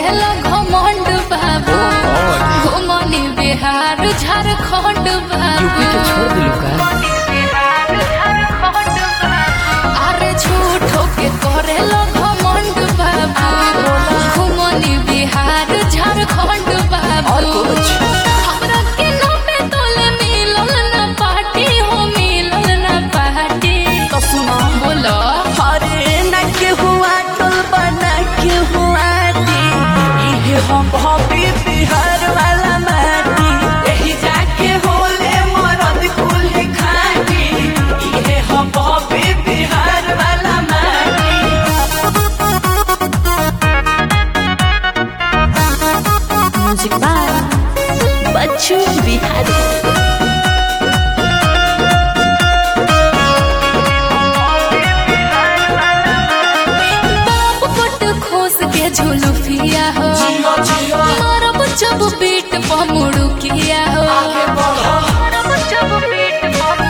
करेला घमंड बाबू घुमनी बिहार झारखंड बाबू यूपी के छोड़ दिलू का अरे झूठो के करेला घमंड बाबू घुमनी बिहार झारखंड और बाबू कुछ हमरा के नामे तोले मिलल ना पार्टी हो मिलल ना पार्टी तो सुना बोलो अरे न के हुआ टोल बना के हुआ दी इहे हम हबी बिहार वाला माटी एही जाके होले मरद कुल खाटी इहे हम हबी बिहार वाला माटी म्यूजिक बाय बच्चू बिहारी बाप पट खोस के झुलुफिया हो मारब जब बीट पमुड़ू किया हो मारब जब बीट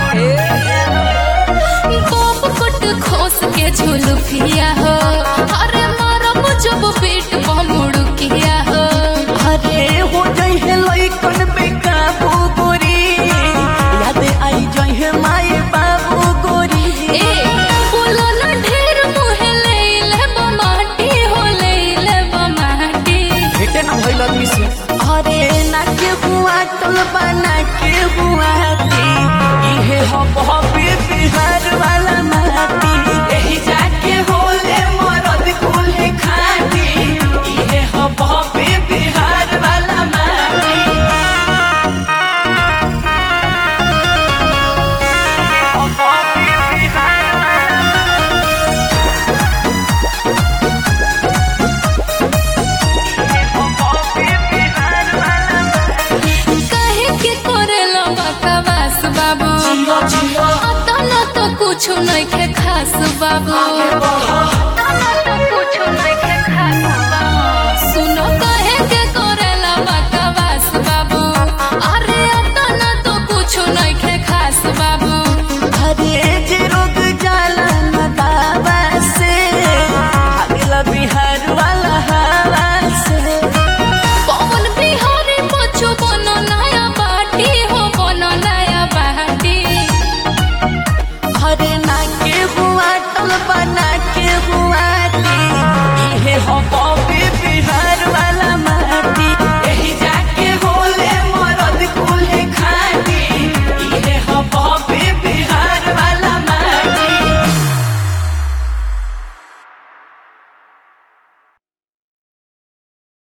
बाप पट खोस के झुलुफिया हो अरे मारब जब बीट पमुड़ू किया हो अरे हो जाई है लइकन बेकाबू गोरी याद आई जाई है माए बाबू गोरी ए बोलो ना ढेर मुहे ले ले माटी हो ले ले माटी भेटे ना भइल आदमी से अरे ना के हुआ टोल बना के हुआ ती इहे हम हबी बिहार वाला माटी एही जाके होले मरद कुल खाटी इहे हम हबी बिहार वाला माटी काहे के करेला बकवास बाबू अतना तो कुछ नहीं के खास बाबू अतना तो कुछ नहीं के खास बाबू सुनो काहे के करेला बकवास बाबू अरे अतना तो कुछ नहीं के खास बाबू अरे जे रोग जाला न दावा से अगला बिहार वाला हवा से पवन बिहारी बच्चो बनो नया बाटी हो बनो नया बाटी अरे ना के हुआ टल बना के हुआ ती इहे हम